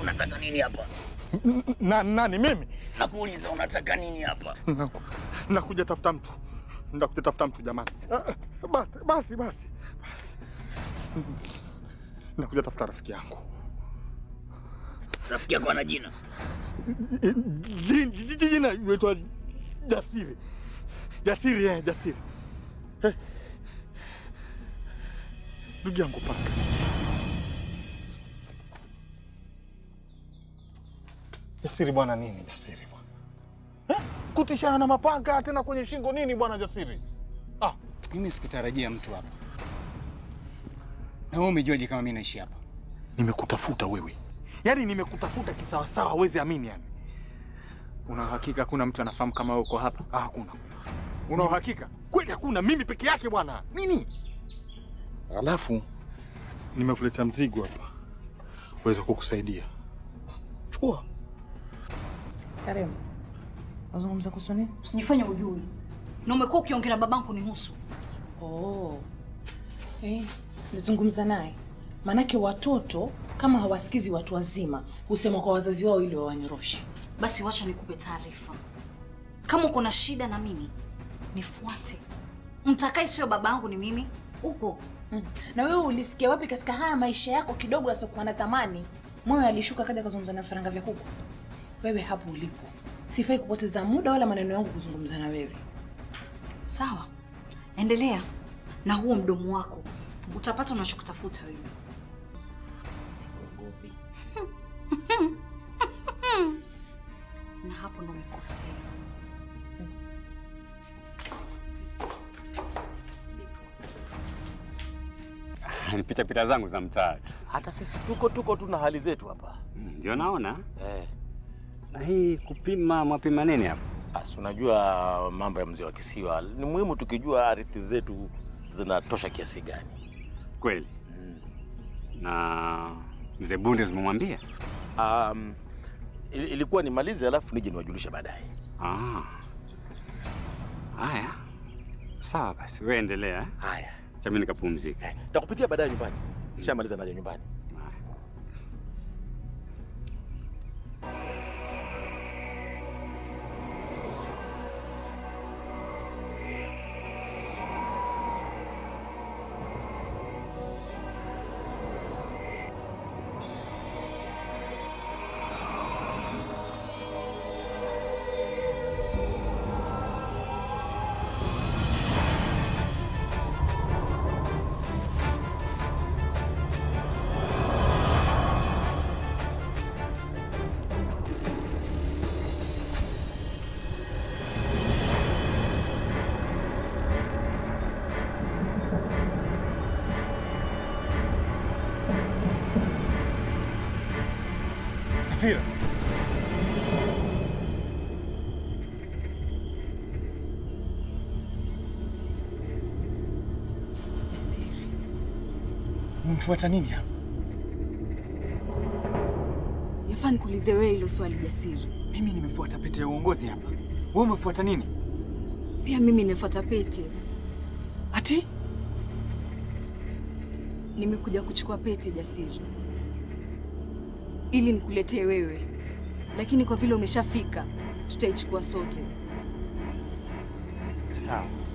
unataka nini hapa? Na, nani mimi? Nakuuliza unataka nini hapa? Naku- Nakuja tafuta mtu, nakuja tafuta mtu jamani. Ah, Basi basi basi basi, nakuja tafuta rafiki yangu. Rafiki yako ana jina? Jin- ji- ji- Jina yuitwa Jasiri, Jasiri eh, Jasiri. Eh. Ndugu yangu paka Jasiri bwana, nini Jasiri bwana eh? Kutishana na mapanga tena kwenye shingo nini bwana Jasiri? Ah, Mimi sikutarajia mtu hapa. Na wewe umejuaje kama mimi naishi hapa? nimekutafuta wewe, yaani nimekutafuta kisawasawa, hawezi amini yani. Una uhakika kuna mtu anafahamu kama wewe uko hapa? Ah, hakuna. Una uhakika kweli? Hakuna, mimi peke yake bwana. Nini? Alafu nimekuletea mzigo hapa, uweza kukusaidia. Chukua. Karibu. Nazungumza kuhusu nini? Usijifanye ujui. Na umekuwa ukiongea na babangu nihusu. Oh. Eh, nizungumza naye. Maanake watoto kama hawasikizi watu wazima husema kwa wazazi wao ili wawanyoroshe. Basi wacha nikupe taarifa. Kama uko na shida na mimi, nifuate. Mtakaye sio babangu ni mimi. Upo. Mm. Na wewe ulisikia wapi katika haya maisha yako kidogo yasiokuwa na thamani? Moyo alishuka kaja kuzungumza na vifaranga vya kuku. Wewe hapo ulipo, sifai kupoteza muda wala maneno yangu kuzungumza na wewe. Sawa. Endelea na huo mdomo wako. Utapata unachokitafuta wewe. Siogopi. Na hapo ndo umekosea. Ni pita pita zangu za mtaa tu. Hata sisi tuko tuko tu na hali zetu hapa Mm, Ndio naona. eh. Na hii kupima mapima nini hapa? Asi, unajua mambo ya mzee wa kisiwa ni muhimu, tukijua ardhi zetu zinatosha kiasi gani. Kweli. Na mzee Bunde zimemwambia? Um, il- ilikuwa nimalize alafu nije niwajulishe baadaye. Ah. Haya. Sawa basi, wewe endelea. eh? Haya, Acha mimi nikapumzika. eh, nitakupitia baadaye nyumbani. Nishamaliza naja nyumbani. Haya. Safira. Umemfuata nini hapa? Yafaa nikuulize wewe hilo swali Jasiri. Mimi nimefuata pete ya uongozi hapa. Wewe umefuata nini? Pia mimi nimefuata pete. Ati? Nimekuja kuchukua pete Jasiri, ili nikuletee wewe, lakini kwa vile umeshafika, tutaichukua sote. Sawa.